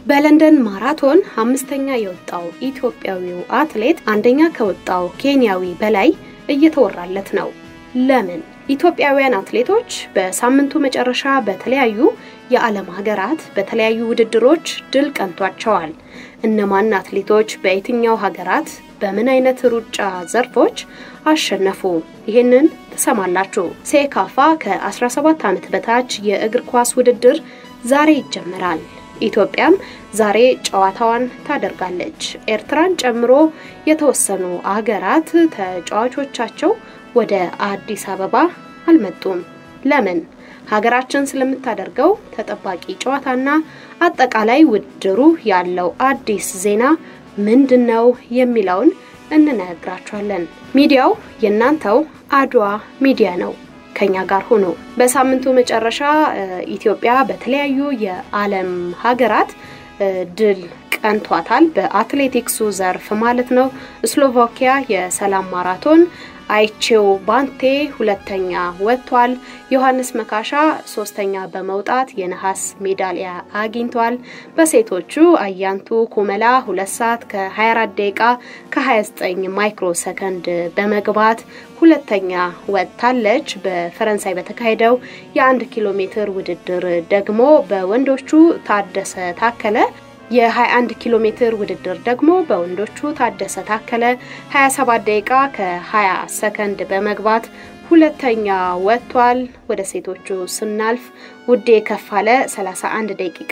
በለንደን ማራቶን አምስተኛ የወጣው ኢትዮጵያዊው አትሌት አንደኛ ከወጣው ኬንያዊ በላይ እየተወራለት ነው። ለምን? ኢትዮጵያውያን አትሌቶች በሳምንቱ መጨረሻ በተለያዩ የዓለም ሀገራት በተለያዩ ውድድሮች ድል ቀንቷቸዋል። እነማን አትሌቶች በየትኛው ሀገራት በምን አይነት ሩጫ ዘርፎች አሸነፉ? ይህንን ትሰማላችሁ። ሴካፋ ከ17 ዓመት በታች የእግር ኳስ ውድድር ዛሬ ይጀምራል። ኢትዮጵያም ዛሬ ጨዋታዋን ታደርጋለች። ኤርትራን ጨምሮ የተወሰኑ አገራት ተጫዋቾቻቸው ወደ አዲስ አበባ አልመጡም። ለምን? ሀገራችን ስለምታደርገው ተጠባቂ ጨዋታና አጠቃላይ ውድድሩ ያለው አዲስ ዜና ምንድን ነው የሚለውን እንነግራችኋለን። ሚዲያው የእናንተው አድዋ ሚዲያ ነው። ከኛ ጋር ሆኖ በሳምንቱ መጨረሻ ኢትዮጵያ በተለያዩ የዓለም ሀገራት ድል ቀንቷታል። በአትሌቲክሱ ዘርፍ ማለት ነው። ስሎቫኪያ የሰላም ማራቶን አይቼው ባንቴ ሁለተኛ ወጥቷል። ዮሐንስ መካሻ ሶስተኛ በመውጣት የነሐስ ሜዳሊያ አግኝቷል። በሴቶቹ አያንቱ ኩመላ ሁለት ሰዓት ከ24 ደቂቃ ከ29 ማይክሮ ሰከንድ በመግባት ሁለተኛ ወጥታለች። በፈረንሳይ በተካሄደው የአንድ ኪሎ ሜትር ውድድር ደግሞ በወንዶቹ ታደሰ ታከለ የ21 ኪሎ ሜትር ውድድር ደግሞ በወንዶቹ ታደሰ ታከለ 27 ደቂቃ ከ20 ሰከንድ በመግባት ሁለተኛ ወጥቷል። ወደ ሴቶቹ ስናልፍ ውዴ ከፋለ 31 ደቂቃ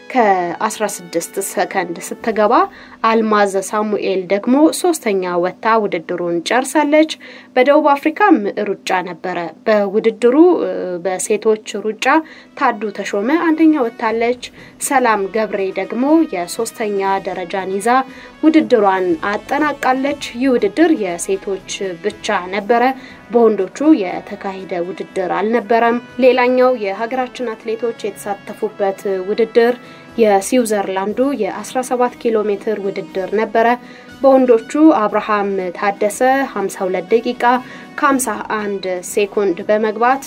ከ16 ሰከንድ ስትገባ አልማዝ ሳሙኤል ደግሞ ሶስተኛ ወጥታ ውድድሩን ጨርሳለች። በደቡብ አፍሪካም ሩጫ ነበረ። በውድድሩ በሴቶች ሩጫ ታዱ ተሾመ አንደኛ ወጥታለች። ሰላም ገብሬ ደግሞ የሶስተኛ ደረጃን ይዛ ውድድሯን አጠናቃለች። ይህ ውድድር የሴቶች ብቻ ነበረ። በወንዶቹ የተካሄደ ውድድር አልነበረም። ሌላኛው የሀገራችን አትሌቶች የተሳተፉበት ውድድር የስዊዘርላንዱ የ17 ኪሎ ሜትር ውድድር ነበረ። በወንዶቹ አብርሃም ታደሰ 52 ደቂቃ ከ51 ሴኮንድ በመግባት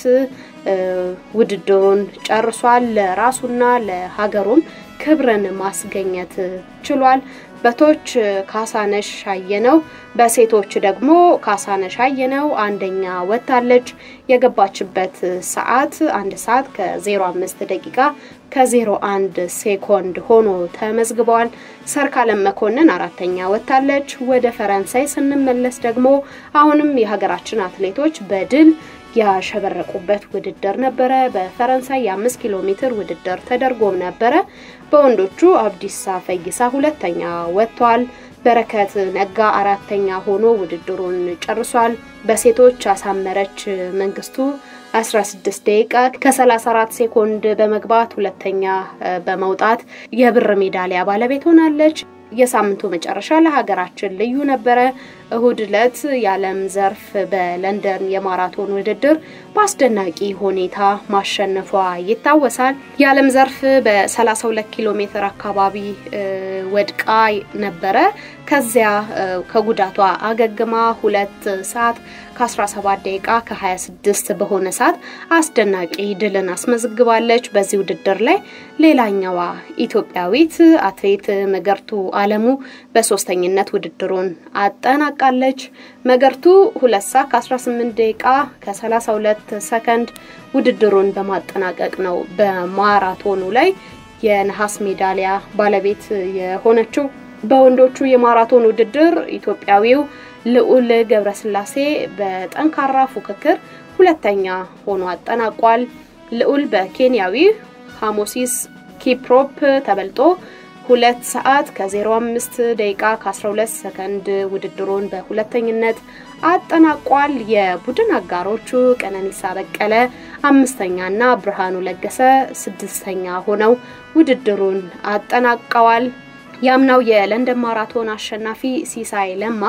ውድድሩን ጨርሷል። ለራሱና ለሀገሩም ክብርን ማስገኘት ችሏል። በቶች ካሳነሽ አየነው፣ በሴቶች ደግሞ ካሳነሽ አየነው አንደኛ ወጥታለች። የገባችበት ሰዓት አንድ ሰዓት ከ05 ደቂቃ ከ01 ሴኮንድ ሆኖ ተመዝግበዋል። ሰርካለም መኮንን አራተኛ ወጥታለች። ወደ ፈረንሳይ ስንመለስ ደግሞ አሁንም የሀገራችን አትሌቶች በድል ያሸበረቁበት ውድድር ነበረ። በፈረንሳይ የአምስት ኪሎ ሜትር ውድድር ተደርጎም ነበረ። በወንዶቹ አብዲሳ ፈይሳ ሁለተኛ ወጥቷል። በረከት ነጋ አራተኛ ሆኖ ውድድሩን ጨርሷል። በሴቶች አሳመረች መንግስቱ 16 ደቂቃ ከ34 ሴኮንድ በመግባት ሁለተኛ በመውጣት የብር ሜዳሊያ ባለቤት ሆናለች። የሳምንቱ መጨረሻ ለሀገራችን ልዩ ነበረ። እሁድ ዕለት የዓለም ዘርፍ በለንደን የማራቶን ውድድር በአስደናቂ ሁኔታ ማሸነፏ ይታወሳል። የዓለም ዘርፍ በ32 ኪሎ ሜትር አካባቢ ወድቃ ነበረ። ከዚያ ከጉዳቷ አገግማ ሁለት ሰዓት ከ17 ደቂቃ ከ26 በሆነ ሰዓት አስደናቂ ድልን አስመዝግባለች። በዚህ ውድድር ላይ ሌላኛዋ ኢትዮጵያዊት አትሌት መገርቱ አለሙ በሶስተኝነት ውድድሩን አጠናቃለች። መገርቱ ሁለት ሰዓት ከ18 ደቂቃ ከ32 ሰከንድ ውድድሩን በማጠናቀቅ ነው በማራቶኑ ላይ የነሐስ ሜዳሊያ ባለቤት የሆነችው። በወንዶቹ የማራቶን ውድድር ኢትዮጵያዊው ልዑል ገብረስላሴ በጠንካራ ፉክክር ሁለተኛ ሆኖ አጠናቋል። ልዑል በኬንያዊ ሃሞሲስ ኪፕሮፕ ተበልጦ ሁለት ሰዓት ከ05 ደቂቃ ከ12 ሰከንድ ውድድሩን በሁለተኝነት አጠናቋል። የቡድን አጋሮቹ ቀነኒሳ በቀለ አምስተኛና ብርሃኑ ለገሰ ስድስተኛ ሆነው ውድድሩን አጠናቀዋል። ያምናው የለንደን ማራቶን አሸናፊ ሲሳይ ለማ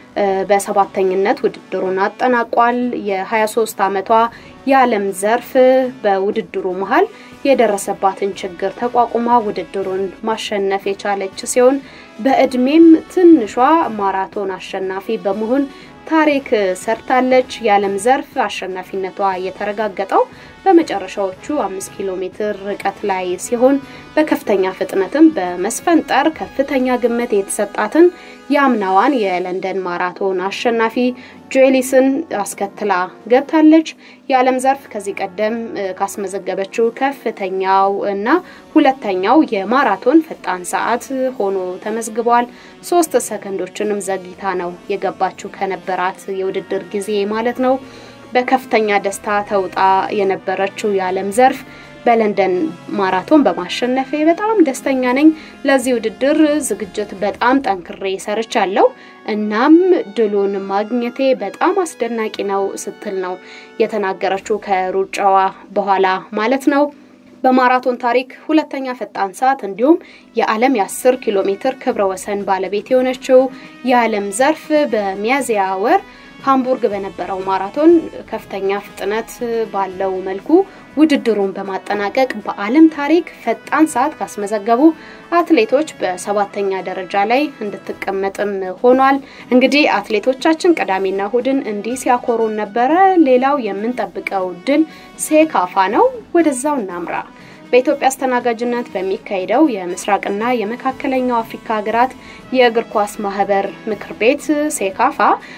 በሰባተኝነት ውድድሩን አጠናቋል። የ23 ዓመቷ የዓለም ዘርፍ በውድድሩ መሀል የደረሰባትን ችግር ተቋቁማ ውድድሩን ማሸነፍ የቻለች ሲሆን በእድሜም ትንሿ ማራቶን አሸናፊ በመሆን ታሪክ ሰርታለች። የዓለም ዘርፍ አሸናፊነቷ የተረጋገጠው በመጨረሻዎቹ አምስት ኪሎ ሜትር ርቀት ላይ ሲሆን በከፍተኛ ፍጥነትም በመስፈንጠር ከፍተኛ ግምት የተሰጣትን የአምናዋን የለንደን ማራቶን አሸናፊ ጆኤሊስን አስከትላ ገብታለች። የዓለም ዘርፍ ከዚህ ቀደም ካስመዘገበችው ከፍተኛው እና ሁለተኛው የማራቶን ፈጣን ሰዓት ሆኖ ተመዝግቧል። ሶስት ሰከንዶችንም ዘግይታ ነው የገባችው ከነበራት የውድድር ጊዜ ማለት ነው። በከፍተኛ ደስታ ተውጣ የነበረችው የዓለም ዘርፍ በለንደን ማራቶን በማሸነፌ በጣም ደስተኛ ነኝ። ለዚህ ውድድር ዝግጅት በጣም ጠንክሬ ሰርቻለሁ። እናም ድሉን ማግኘቴ በጣም አስደናቂ ነው ስትል ነው የተናገረችው ከሩጫዋ በኋላ ማለት ነው። በማራቶን ታሪክ ሁለተኛ ፈጣን ሰዓት እንዲሁም የዓለም የ10 ኪሎ ሜትር ክብረ ወሰን ባለቤት የሆነችው የዓለም ዘርፍ በሚያዝያ ወር ሃምቡርግ በነበረው ማራቶን ከፍተኛ ፍጥነት ባለው መልኩ ውድድሩን በማጠናቀቅ በዓለም ታሪክ ፈጣን ሰዓት ካስመዘገቡ አትሌቶች በሰባተኛ ደረጃ ላይ እንድትቀመጥም ሆኗል። እንግዲህ አትሌቶቻችን ቅዳሜና እሁድን እንዲህ ሲያኮሩን ነበረ። ሌላው የምንጠብቀው ድል ሴካፋ ነው። ወደዛው እናምራ። በኢትዮጵያ አስተናጋጅነት በሚካሄደው የምስራቅና የመካከለኛው አፍሪካ ሀገራት የእግር ኳስ ማህበር ምክር ቤት ሴካፋ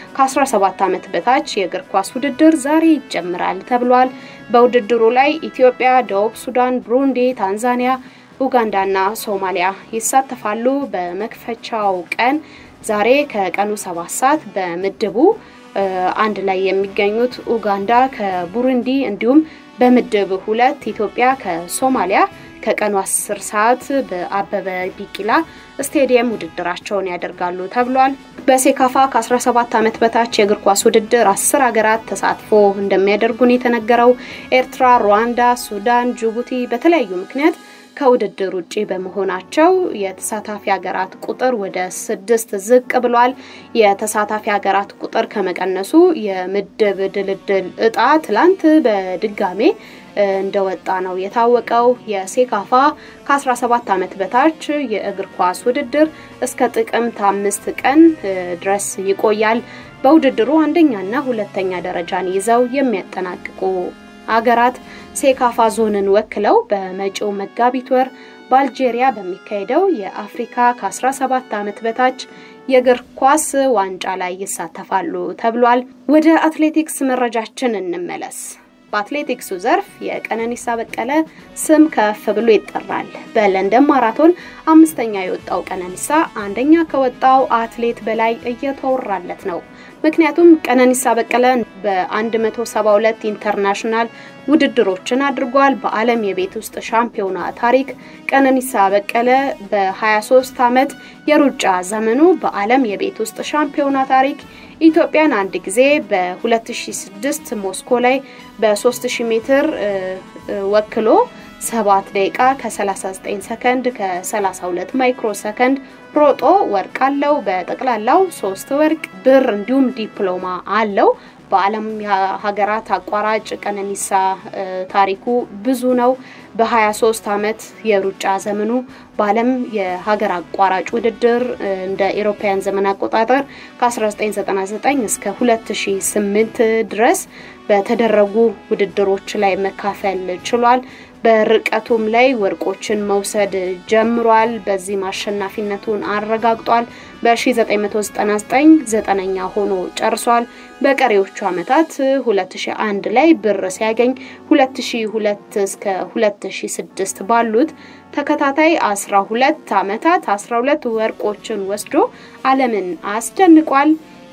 ከ17 ዓመት በታች የእግር ኳስ ውድድር ዛሬ ይጀምራል ተብሏል። በውድድሩ ላይ ኢትዮጵያ፣ ደቡብ ሱዳን፣ ብሩንዲ፣ ታንዛኒያ፣ ኡጋንዳና ሶማሊያ ይሳተፋሉ። በመክፈቻው ቀን ዛሬ ከቀኑ ሰባት ሰዓት በምድቡ አንድ ላይ የሚገኙት ኡጋንዳ ከቡሩንዲ እንዲሁም በምድብ ሁለት ኢትዮጵያ ከሶማሊያ ከቀኑ 10 ሰዓት በአበበ ቢቂላ ስቴዲየም ውድድራቸውን ያደርጋሉ ተብሏል። በሴካፋ ከ17 ዓመት በታች የእግር ኳስ ውድድር አስር ሀገራት ተሳትፎ እንደሚያደርጉን የተነገረው ኤርትራ፣ ሩዋንዳ፣ ሱዳን፣ ጅቡቲ በተለያዩ ምክንያት ከውድድር ውጪ በመሆናቸው የተሳታፊ ሀገራት ቁጥር ወደ ስድስት ዝቅ ብሏል። የተሳታፊ ሀገራት ቁጥር ከመቀነሱ የምድብ ድልድል እጣ ትላንት በድጋሜ እንደወጣ ነው የታወቀው። የሴካፋ ከ17 ዓመት በታች የእግር ኳስ ውድድር እስከ ጥቅምት አምስት ቀን ድረስ ይቆያል። በውድድሩ አንደኛና ሁለተኛ ደረጃን ይዘው የሚያጠናቅቁ አገራት ሴካፋ ዞንን ወክለው በመጪው መጋቢት ወር በአልጄሪያ በሚካሄደው የአፍሪካ ከ17 ዓመት በታች የእግር ኳስ ዋንጫ ላይ ይሳተፋሉ ተብሏል። ወደ አትሌቲክስ መረጃችን እንመለስ። በአትሌቲክሱ ዘርፍ የቀነኒሳ በቀለ ስም ከፍ ብሎ ይጠራል። በለንደን ማራቶን አምስተኛ የወጣው ቀነኒሳ አንደኛ ከወጣው አትሌት በላይ እየተወራለት ነው። ምክንያቱም ቀነኒሳ በቀለ በ172 ኢንተርናሽናል ውድድሮችን አድርጓል። በዓለም የቤት ውስጥ ሻምፒዮና ታሪክ ቀነኒሳ በቀለ በ23 ዓመት የሩጫ ዘመኑ በዓለም የቤት ውስጥ ሻምፒዮና ታሪክ ኢትዮጵያን አንድ ጊዜ በ2006 ሞስኮ ላይ በ3000 ሜትር ወክሎ 7 ደቂቃ ከ39 ሰከንድ ከ32 ማይክሮ ሰከንድ ሮጦ ወርቅ አለው። በጠቅላላው ሶስት ወርቅ፣ ብር እንዲሁም ዲፕሎማ አለው። በዓለም ሀገራት አቋራጭ ቀነኒሳ ታሪኩ ብዙ ነው። በ23 ዓመት የሩጫ ዘመኑ በዓለም የሀገር አቋራጭ ውድድር እንደ ኤሮፓያን ዘመን አቆጣጠር ከ1999 እስከ 2008 ድረስ በተደረጉ ውድድሮች ላይ መካፈል ችሏል። በርቀቱም ላይ ወርቆችን መውሰድ ጀምሯል። በዚህም አሸናፊነቱን አረጋግጧል። በ1999 ዘጠነኛ ሆኖ ጨርሷል። በቀሪዎቹ ዓመታት 2001 ላይ ብር ሲያገኝ 2002 እስከ 2006 ባሉት ተከታታይ 12 ዓመታት 12 ወርቆችን ወስዶ ዓለምን አስደንቋል።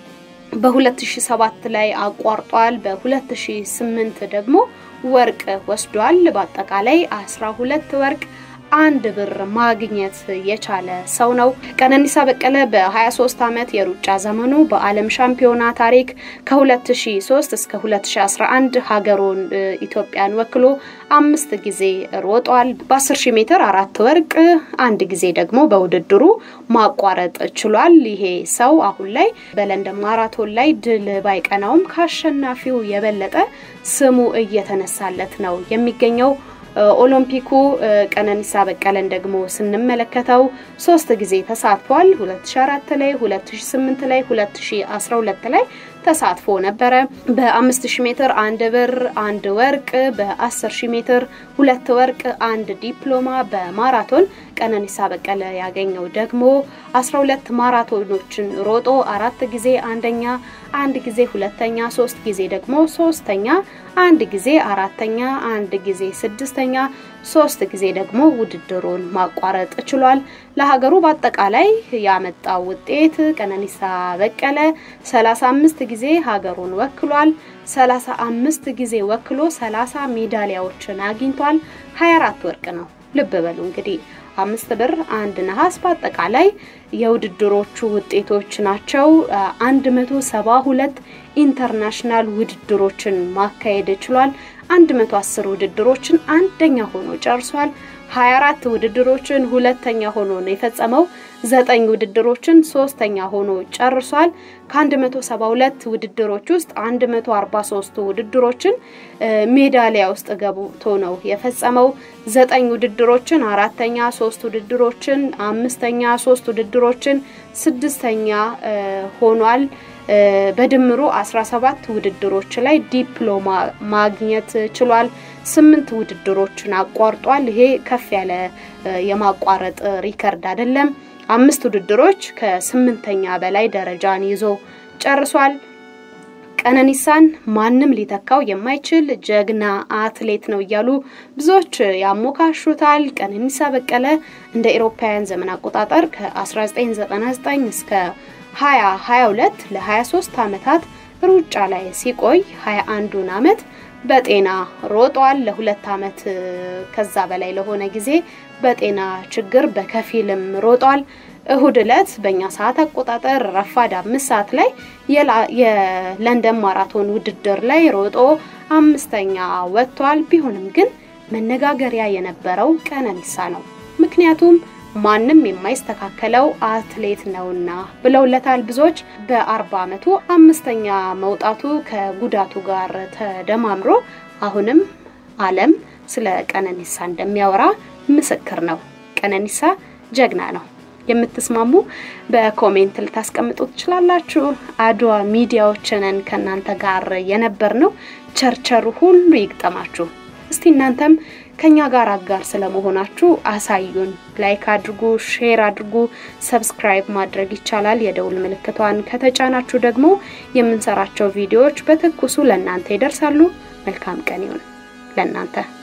በ2007 ላይ አቋርጧል። በ2008 ደግሞ ወርቅ ወስዷል። በአጠቃላይ 12 ወርቅ አንድ ብር ማግኘት የቻለ ሰው ነው። ቀነኒሳ በቀለ በ23 ዓመት የሩጫ ዘመኑ በዓለም ሻምፒዮና ታሪክ ከ2003 እስከ 2011 ሀገሩን ኢትዮጵያን ወክሎ አምስት ጊዜ ሮጧል። በ10 ሺህ ሜትር አራት ወርቅ፣ አንድ ጊዜ ደግሞ በውድድሩ ማቋረጥ ችሏል። ይሄ ሰው አሁን ላይ በለንደን ማራቶን ላይ ድል ባይቀናውም ከአሸናፊው የበለጠ ስሙ እየተነሳለት ነው የሚገኘው። ኦሎምፒኩ ቀነኒሳ በቀለን ደግሞ ስንመለከተው ሶስት ጊዜ ተሳትፏል። 2004 ላይ፣ 2008 ላይ፣ 2012 ላይ ተሳትፎ ነበረ። በ5000 ሜትር አንድ ብር አንድ ወርቅ፣ በ10000 ሜትር ሁለት ወርቅ አንድ ዲፕሎማ፣ በማራቶን ቀነኒሳ በቀለ ያገኘው ደግሞ 12 ማራቶኖችን ሮጦ አራት ጊዜ አንደኛ፣ አንድ ጊዜ ሁለተኛ፣ ሶስት ጊዜ ደግሞ ሶስተኛ፣ አንድ ጊዜ አራተኛ፣ አንድ ጊዜ ስድስተኛ፣ ሶስት ጊዜ ደግሞ ውድድሩን ማቋረጥ ችሏል። ለሀገሩ በአጠቃላይ ያመጣው ውጤት ቀነኒሳ በቀለ 35 ጊዜ ሀገሩን ወክሏል። 35 ጊዜ ወክሎ 30 ሜዳሊያዎችን አግኝቷል። 24 ወርቅ ነው። ልብ በሉ እንግዲህ አምስት ብር አንድ ነሐስ በአጠቃላይ የውድድሮቹ ውጤቶች ናቸው። 172 ኢንተርናሽናል ውድድሮችን ማካሄድ ችሏል። 110 ውድድሮችን አንደኛ ሆኖ ጨርሷል። 24 ውድድሮችን ሁለተኛ ሆኖ ነው የፈጸመው። ዘጠኝ ውድድሮችን ሶስተኛ ሆኖ ጨርሷል። ከ172 ውድድሮች ውስጥ 143 ውድድሮችን ሜዳሊያ ውስጥ ገብቶ ነው የፈጸመው። ዘጠኝ ውድድሮችን አራተኛ፣ ሶስት ውድድሮችን አምስተኛ፣ ሶስት ውድድሮችን ስድስተኛ ሆኗል። በድምሩ 17 ውድድሮች ላይ ዲፕሎማ ማግኘት ችሏል። ስምንት ውድድሮችን አቋርጧል። ይሄ ከፍ ያለ የማቋረጥ ሪከርድ አይደለም። አምስት ውድድሮች ከስምንተኛ በላይ ደረጃን ይዞ ጨርሷል። ቀነኒሳን ማንም ሊተካው የማይችል ጀግና አትሌት ነው እያሉ ብዙዎች ያሞካሹታል። ቀነኒሳ በቀለ እንደ ኤሮፓውያን ዘመን አቆጣጠር ከ1999 እስከ 2022 ለ23 ዓመታት ሩጫ ላይ ሲቆይ 21ዱን ዓመት በጤና ሮጧል። ለሁለት ዓመት ከዛ በላይ ለሆነ ጊዜ በጤና ችግር በከፊልም ሮጧል። እሁድ ዕለት በእኛ ሰዓት አቆጣጠር ረፋድ አምስት ሰዓት ላይ የለንደን ማራቶን ውድድር ላይ ሮጦ አምስተኛ ወጥቷል። ቢሆንም ግን መነጋገሪያ የነበረው ቀነኒሳ ነው። ምክንያቱም ማንም የማይስተካከለው አትሌት ነውና ብለውለታል ብዙዎች። በአርባ ዓመቱ አምስተኛ መውጣቱ ከጉዳቱ ጋር ተደማምሮ አሁንም ዓለም ስለ ቀነኒሳ እንደሚያወራ ምስክር ነው። ቀነኒሳ ጀግና ነው። የምትስማሙ በኮሜንት ልታስቀምጡ ትችላላችሁ። አድዋ ሚዲያዎችንን ከእናንተ ጋር የነበር ነው። ቸርቸሩ ሁሉ ይግጠማችሁ። እስቲ እናንተም ከኛ ጋር አጋር ስለመሆናችሁ አሳዩን። ላይክ አድርጉ፣ ሼር አድርጉ፣ ሰብስክራይብ ማድረግ ይቻላል። የደውል ምልክቷን ከተጫናችሁ ደግሞ የምንሰራቸው ቪዲዮዎች በትኩሱ ለእናንተ ይደርሳሉ። መልካም ቀን ይሁን ለእናንተ።